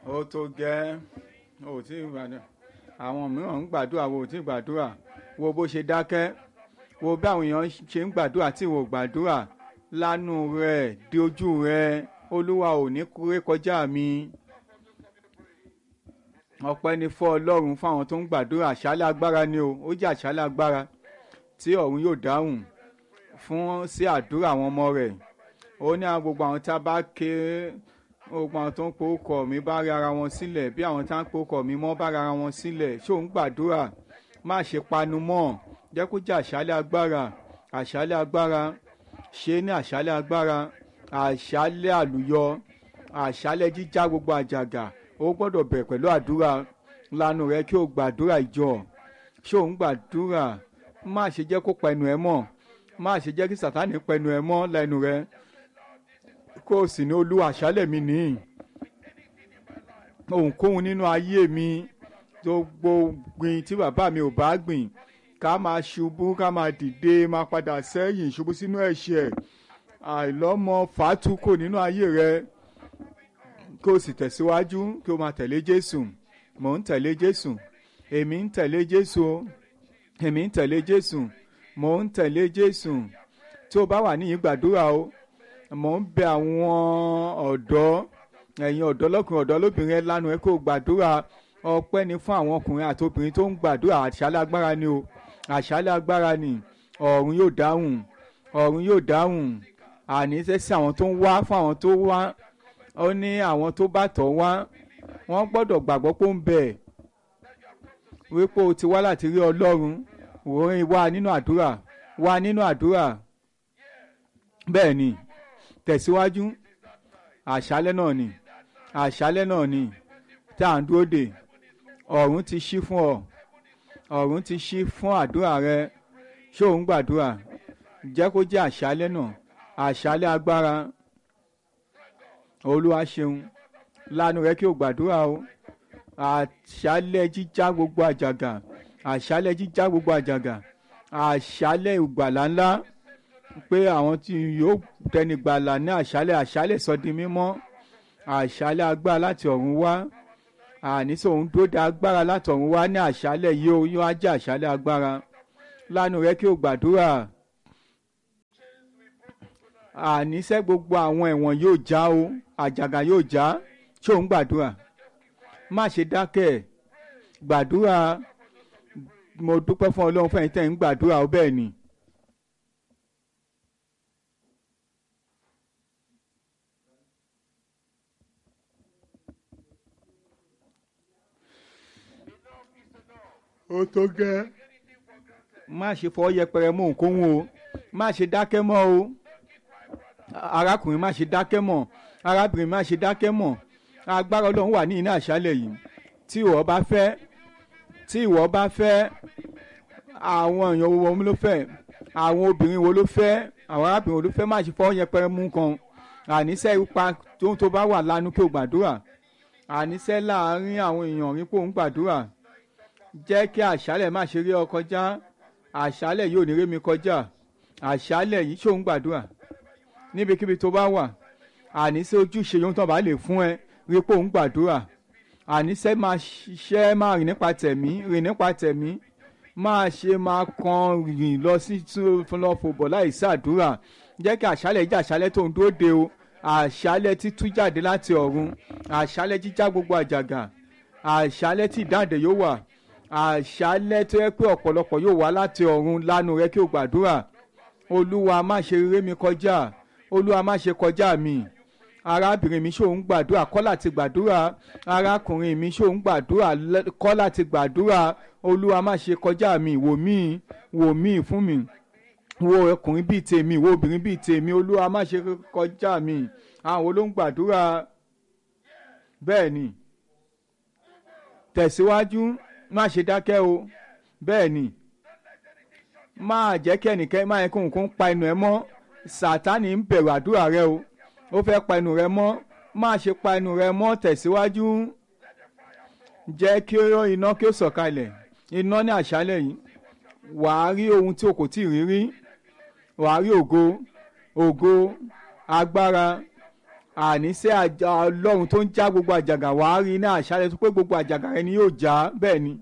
ó tó gẹ́ ó tí ì gbàdúrà àwọn mìíràn ń gbàdúrà wo ò tí ì gbàdúrà wo bó ṣe dákẹ́ wo bí àwọn èèyàn ṣe ń gbàdúrà tí wọn ò gbàdúrà lánú rẹ̀ di ojú rẹ̀ olúwa ò ní kúrẹ́ kọjá mi ọpẹ́ ni fún ọlọ́run fún àwọn tó ń gbàdúrà àṣálẹ́ agbára ni o ó jẹ́ àṣálẹ́ agbára tí ọ̀run yóò dáhùn fún sí àdúrà àwọn ọmọ rẹ̀ ó ní àwọn gbogbo àwọn tá a bá ké gbogbo àwọn tó ń porúkọ mi bá rí ara wọn sílẹ̀ bí àwọn tá ń porúkọ mi mọ́ bá rí ara wọn sílẹ̀ ṣé òun gbàdúrà má ṣe panu mọ́ jẹ́ kó jẹ́ àṣálẹ́ agbára àṣálẹ́ agbára ṣe ní àṣálẹ́ agbára àṣálẹ́ àlùyọ àṣálẹ́ jíjá gbogbo àjàgà ó gbọ́dọ̀ bẹ̀rẹ̀ pẹ̀lú àdúrà lanu rẹ kí o gbàdúrà ìjọ ṣé òun gbàdúrà má ṣe jẹ́ kó pa ẹnu ẹ mọ́ má ṣe jẹ́ kí sàtánì pa ẹnu ẹ mọ́ lẹ́nu rẹ kó o sì ní olú àṣálẹ̀ mi nìyí ohunkóhun nínú ayé mi tó gbógun tí bàbá mi ò bá gbìn ká máa ṣubú ká máa dìde máa padà sẹ́yìn ṣubú sínú ẹ̀ṣẹ̀ àìlọ́mọ fàátúkò nínú ayé rẹ kí o sì tẹ̀síwájú kí o máa tẹ̀lé Jésù mò ń tẹ̀lé Jésù èmi ń tẹ̀lé Jésù èmi ń tẹ̀lé Jésù mò ń tẹ̀lé Jésù tí o bá wà níyìn gbàdúrà o mò ń bẹ àwọn ọ̀dọ́ ẹ̀yin ọ̀dọ́ lọ́kùnrin ọ̀dọ́ lóbìnrin ẹ lánàá ẹ kó gbàdúrà ọpẹ́ ni fún àwọn ọkùnrin àti obìnrin tó ń gbàdúrà àṣálẹ́ agbára ni o àṣálẹ́ agbára ni ọ̀run yóò dáhùn ọ̀run yóò dáhùn àní sẹ́sẹ́ àwọn tó ń wá fún àwọn tó wá ó ní àwọn tó bá tọ̀ wá wọ́n gbọ́dọ̀ gbàgbọ́ pé ó ń bẹ wípé o ti wá láti rí Ọlọ́run òun wá nínú àdúrà wá nínú àdúrà bẹ́ẹ̀ ni tẹ̀síwájú àṣálẹ́ náà ni àṣálẹ́ náà ni tá à ń dúró dè ọ̀run ti ṣí fún ọ ọ̀run ti ṣí fún àdúrà rẹ ṣé òun gbàdúrà jẹ́ kó jẹ́ àṣálẹ́ náà àṣálẹ́ agbára olúwa ṣeun lánàá rẹ kí o gbàdúrà o àṣálẹ́ jíjá gbogbo àjàgà àṣálẹ́ jíjá gbogbo àjàgà àṣálẹ́ ìgbàlá ńlá pé àwọn tí yóò tẹni gbàlà ní àṣálẹ́ àṣálẹ́ sọdi mímọ́ àṣálẹ́ agbára láti ọ̀run wá àníṣe òun tó da agbára láti ọ̀run wá ní àṣálẹ́ yìí ó yóò á jẹ́ àṣálẹ́ agbára lánàá rẹ kí o gbàdúrà àníṣe gbogbo àwọn ẹ̀wọ̀n yóò já o àjàgà yóò já ṣé òun gbàdúrà má ṣe dákẹ́ gbàdúrà mo dúpẹ́ fún ọlọ́run fún ẹ̀yin tẹ́ ń gbàdúrà ó bẹ́ẹ̀ ni. ó tó gẹ́. má ṣe fọwọ́ yẹpẹrẹ mọ́ òǹkóhun o má ṣe dákẹ́ mọ́ o arákùnrin má ṣe dákẹ́ mọ́ arábìnrin má ṣe dákẹ́ mọ́ agbára ọlọ́run wà ní iná àṣálẹ̀ yìí tí ìwọ bá fẹ́ tí ìwọ bá fẹ́ àwọn èèyàn wo ló fẹ́ àwọn obìnrin wo ló fẹ́ àwọn arábìnrin wo ló fẹ́ má ṣe fọwọ́ yẹpẹrẹ mú kan àníṣe ipa tó tó bá wà lánàá kí o gbàdúrà àníṣe láàárín àwọn èèyàn rí pé òun gbàdúrà jẹ́ kí àṣálẹ̀ má ṣe rí ọ kọjá àṣálẹ̀ yóò ní rí mi kọjá àṣálẹ̀ yìí ṣòun gbàdúrà níbikíbi tó bá wà àníṣe ojúṣe yóò tán bá lè fún ẹ rí pé òun gbàdúrà àníṣe máa ṣiṣẹ́ máa rìn nípa tẹ̀mí rìn nípa tẹ̀mí máa ṣe máa kan rìn lọ sí lọ fòbọ̀ láì ṣàdúrà jẹ́ kí àṣálẹ̀ jẹ́ àṣálẹ̀ tó ń dúró de o àṣálẹ̀ títú jáde láti ọ̀run àṣálẹ̀ jíjá gbogbo àjàgà àṣálẹ̀ tí ìdáǹdè yóò wà àṣálẹ́ tó yẹ pé ọ̀pọ̀lọpọ̀ yóò wá láti ọ̀run lánàá rẹ kí o gbàdúrà olúwa má ṣe rere mi kọjá olúwa má ṣe kọjá mi arábìnrin mi ṣòun gbàdúrà kọ́ láti gbàdúrà arákùnrin mi ṣòun gbàdúrà kọ́ láti gbàdúrà olúwa má ṣe kọjá mi wò mí wò mí fún mi wo ọkùnrin bíi tèmi wo obìnrin bíi tèmi olúwa má ṣe kọjá mi àwọn olóhùn gbàdúrà bẹ́ẹ̀ ni tẹ̀síwájú má ṣe dákẹ́ o bẹ́ẹ̀ ni máa jẹ́ kí ẹnìkan máa yẹ kó nǹkan pa ẹnu ẹ mọ́ sátánì ń bẹ̀rù àdúrà rẹ o ó fẹ́ pa ẹnu rẹ mọ́ má ṣe pa ẹnu rẹ mọ́ tẹ̀síwájú jẹ́ kí iná kí ó sọ̀kalẹ̀ iná ní àṣálẹ̀ yìí wàá rí ohun tí o kò tí ì rí rí wàá rí ògo ògo agbára àníṣe àjà ọlọ́run tó ń já gbogbo àjàgà wàá rí ní àṣálẹ́ tó pé gbogbo àjàgà rẹ ni yóò já bẹ́ẹ̀ ni.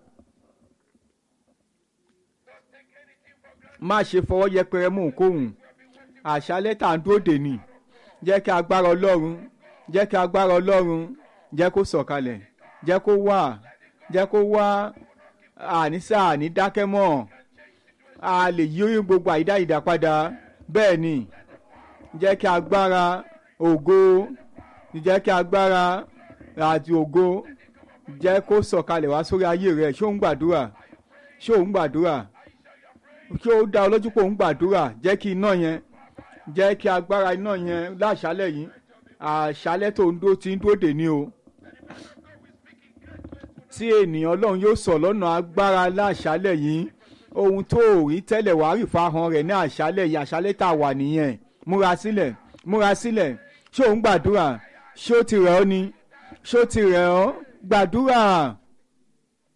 má ṣe fọwọ́ yẹpẹrẹ mú òǹkóhùn àṣálẹ́ tà ń dúró dè ní jẹ́ kí agbára ọlọ́run jẹ́ kí agbára ọlọ́run jẹ́ kó sọ̀kalẹ̀ jẹ́ kó wà jẹ́ kó wá àníṣe àní dákẹ́ mọ́ a lè yí gbogbo àyídá ìdá padà bẹ́ẹ̀ ni jẹ́ kí agbára ògo jẹ́ kí agbára àti ògo jẹ́ kó sọ̀kalẹ̀ wá sórí ayé rẹ̀ ṣé òun gbàdúrà ṣé òun gbàdúrà ṣé ó dá ọ lójú pé òun gbàdúrà jẹ́ kí iná yẹn jẹ́ kí agbára iná yẹn láṣálẹ̀ yìí àṣálẹ̀ tó ń dó ti ń dóde ní o tí ènìyàn ọlọ́run yóò sọ lọ́nà agbára láṣálẹ̀ yìí ohun tó ò rí tẹ́lẹ̀ wàá rí fáhàn rẹ̀ ní àṣálẹ̀ yìí àṣálẹ̀ tá a wà nìyẹn múra sílẹ̀ múra sílẹ̀ ṣé òun gbàdúrà ṣé ó ti rẹ̀ ọ́ ni ṣé ó ti rẹ̀ ọ́ gbàdúrà